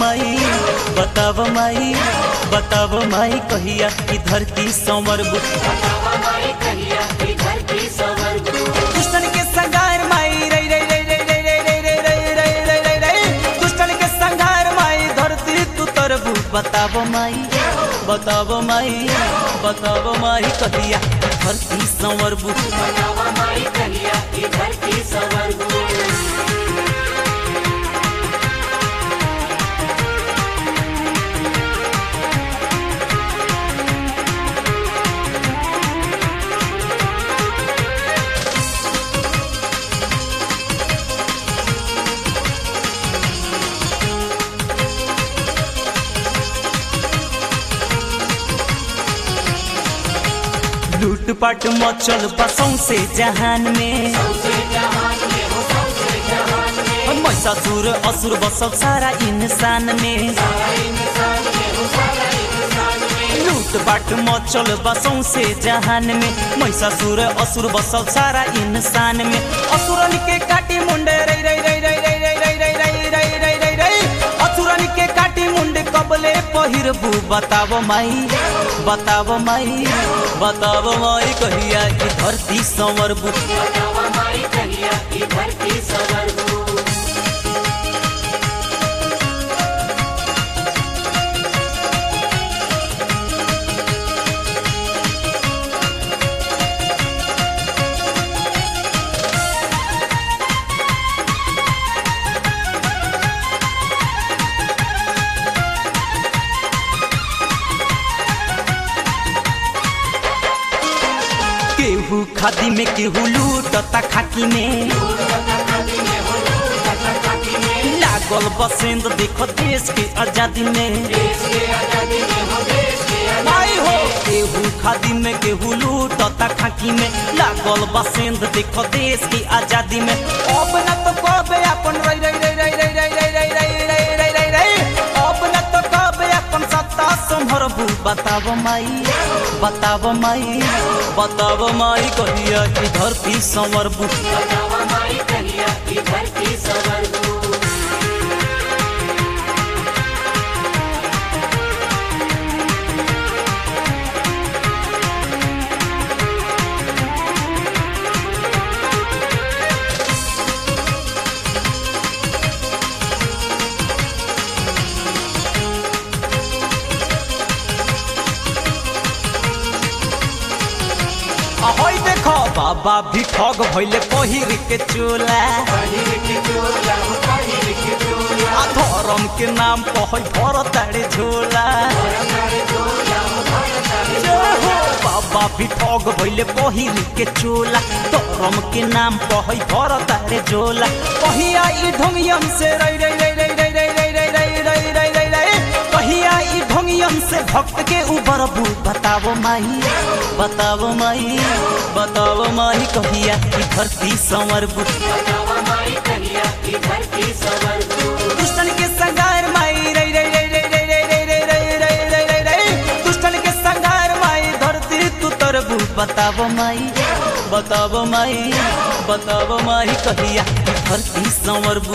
माई बताव माई बताव माई कहिया कि धरती संवर दुश्मन के संगार माई रे रे रे रे रे रे रे रे रे रे रे रे रे दुश्मन के संगार माई धरती तू तरबू बताव माई बताव माई बताव माई कहिया कि धरती संवरबू लूटपाट मचल बसों से जहान में महिषासुर असुर बसल सारा इंसान में लूटपाट मचल बसों से जहान में महिषासुर असुर बसल सारा इंसान में असुरन के काटी मुंडे रे रे रे रे रे रे रे रे रे रे रे रे रे असुरन के काटी मुंडे कबले पहिरबू बताव माई बताव माई बताव माई कहिया कि धरती संवरबू केहू खादी में केहू लूटता खाकी में लागल बसेंद देखो देश के आजादी में माई हो केहू खादी में केहू लूटता खाकी में लागल बसेंद देखो देश की आजादी में अब न तो कबे अपन रई रई रई रई रई रई रई रई रई रई रई रई रई अब न तो कबे अपन सत्ता संभरबू बताव माई बताव माई बताव माई कहिया कि धरती संवरबू ahoy देखो बाबा भी ठग भइले पहिर के चोला आ धर्म के नाम कहै भर ताड़े झोला जय हो बाबा भी ठग भइले पहिर के चोला धर्म के नाम कहै भर ताड़े झोला कहिया ई ढोंगियन से रई रई रई रई रई रई रई रई रई रई रई रई रई कहिया ई ढोंगियन से भक्त के उबरबू बतावो माई बतावो माई बतावो माई कहिया कि धरती संवरबू दुष्टन के संगार माई रई रई रई रई रई रई रई रई रई रई रई रई रई दुष्टन के संगार माई धरती तू तरबू बतावो माई बतावो माई बतावो माई कहिया कि धरती संवरबू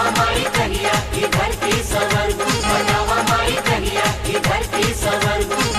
धरती सवर